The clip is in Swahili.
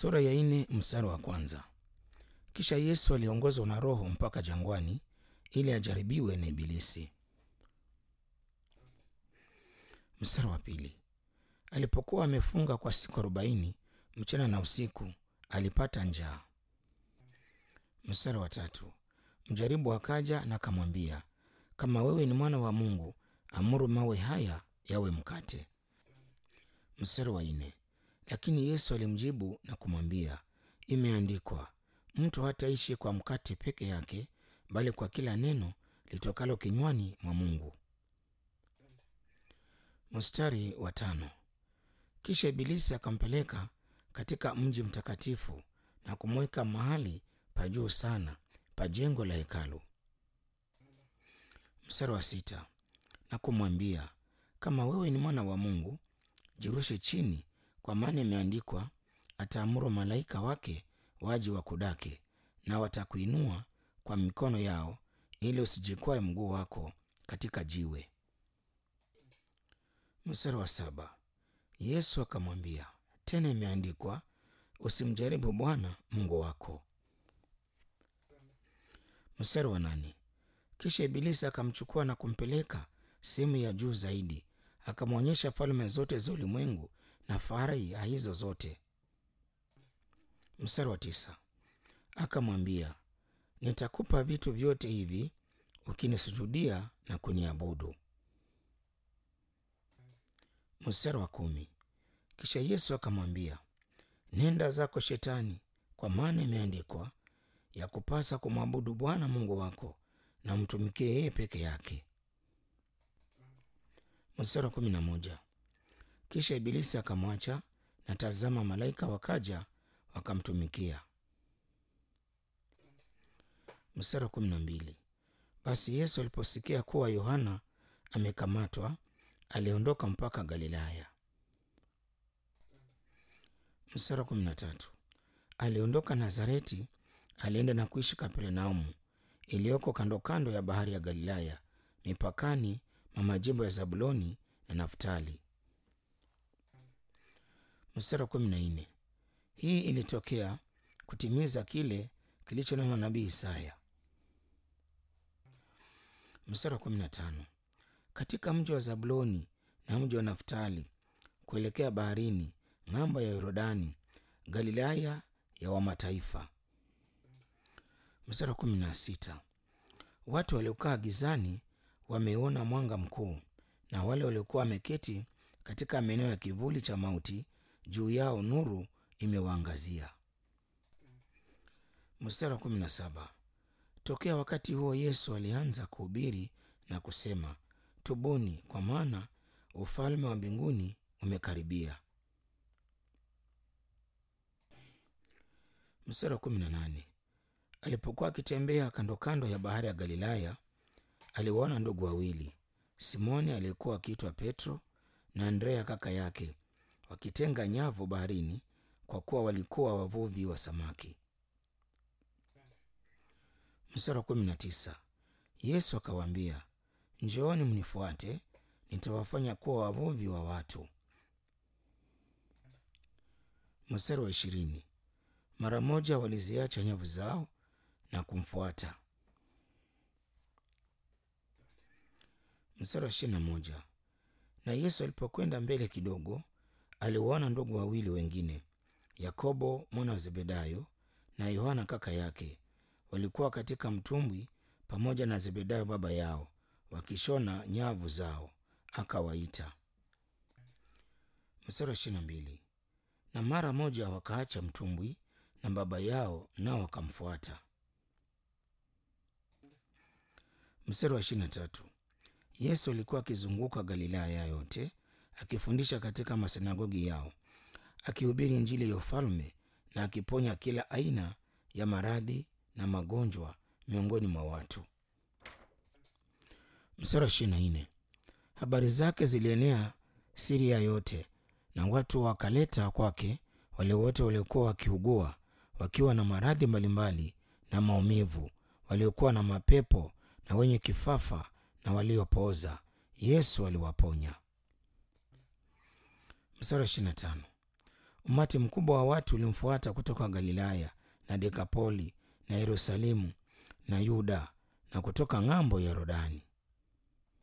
Sura ya nne mstari wa kwanza. Kisha Yesu aliongozwa na Roho mpaka jangwani ili ajaribiwe na Ibilisi. Mstari wa pili. Alipokuwa amefunga kwa siku arobaini mchana na usiku, alipata njaa. Mstari wa tatu. Mjaribu akaja na akamwambia, kama wewe ni mwana wa Mungu, amuru mawe haya yawe mkate. Mstari wa nne. Lakini Yesu alimjibu na kumwambia, imeandikwa, mtu hataishi kwa mkate peke yake, bali kwa kila neno litokalo kinywani mwa Mungu. Mstari wa tano. Kisha Ibilisi akampeleka katika mji mtakatifu na kumweka mahali pa juu sana pa jengo la hekalu. Mstari wa sita. Na kumwambia, kama wewe ni mwana wa Mungu, jirushe chini, kwa maana imeandikwa, ataamuru malaika wake waje wakudake, na watakuinua kwa mikono yao, ili usijikwae mguu wako katika jiwe. Mstari wa saba. Yesu akamwambia tena, imeandikwa, usimjaribu Bwana Mungu wako. Mstari wa nane. Kisha Ibilisi akamchukua na kumpeleka sehemu ya juu zaidi, akamwonyesha falme zote za ulimwengu na fahari ya hizo zote. Mstari wa tisa. Akamwambia, nitakupa vitu vyote hivi ukinisujudia na kuniabudu. Mstari wa kumi. Kisha Yesu akamwambia, nenda zako Shetani, kwa maana imeandikwa, ya kupasa kumwabudu Bwana Mungu wako na mtumikie yeye peke yake. Mstari wa kumi na moja. Kisha Ibilisi akamwacha, na tazama, malaika wakaja wakamtumikia. Mstari wa kumi na mbili. Basi Yesu aliposikia kuwa Yohana amekamatwa, aliondoka mpaka Galilaya. Mstari wa kumi na tatu. Aliondoka Nazareti, alienda na kuishi Kapernaumu iliyoko kando kando ya bahari ya Galilaya, mipakani mwa majimbo ya Zabuloni na Naftali. Mstari wa kumi na nne. Hii ilitokea kutimiza kile kilichonenwa nabii Isaya. Mstari wa kumi na tano. Katika mji wa Zabuloni na mji wa Naftali, kuelekea baharini ng'ambo ya Yordani, Galilaya ya wamataifa. Mstari wa kumi na sita. Watu waliokaa gizani wameona mwanga mkuu, na wale waliokuwa wameketi katika maeneo ya kivuli cha mauti, juu yao nuru imewaangazia. Mstari wa kumi na saba. Tokea wakati huo Yesu alianza kuhubiri na kusema, tubuni, kwa maana ufalme wa mbinguni umekaribia. Mstari wa kumi na nane. Alipokuwa akitembea kando kando ya bahari ya Galilaya, aliwaona ndugu wawili, Simoni aliyekuwa akiitwa Petro na Andrea kaka yake, wakitenga nyavu baharini, kwa kuwa walikuwa wavuvi wa samaki. Mstari wa kumi na tisa. Yesu akawaambia, njooni mnifuate, nitawafanya kuwa wavuvi wa watu. Mstari wa ishirini. Mara moja waliziacha nyavu zao na kumfuata. Mstari wa ishirini na moja. Na Yesu alipokwenda mbele kidogo, aliwaona ndugu wawili wengine, Yakobo mwana wa Zebedayo na Yohana kaka yake, walikuwa katika mtumbwi pamoja na Zebedayo baba yao, wakishona nyavu zao. Akawaita. Mstari wa ishirini na mbili. Na mara moja wakaacha mtumbwi na baba yao, nao wakamfuata. Mstari wa ishirini na tatu. Yesu alikuwa akizunguka Galilaya yote akifundisha katika masinagogi yao, akihubiri Injili ya ufalme na akiponya kila aina ya maradhi na magonjwa miongoni mwa watu. Mstari wa ishirini na nne. Habari zake zilienea Siria yote, na watu wakaleta kwake wale wote waliokuwa wakiugua wakiwa na maradhi mbalimbali na maumivu, waliokuwa na mapepo na wenye kifafa na waliopooza, Yesu aliwaponya. Mstari wa ishirini na tano. Umati mkubwa wa watu ulimfuata kutoka Galilaya na Dekapoli na Yerusalemu na Yuda na kutoka ng'ambo ya Yordani.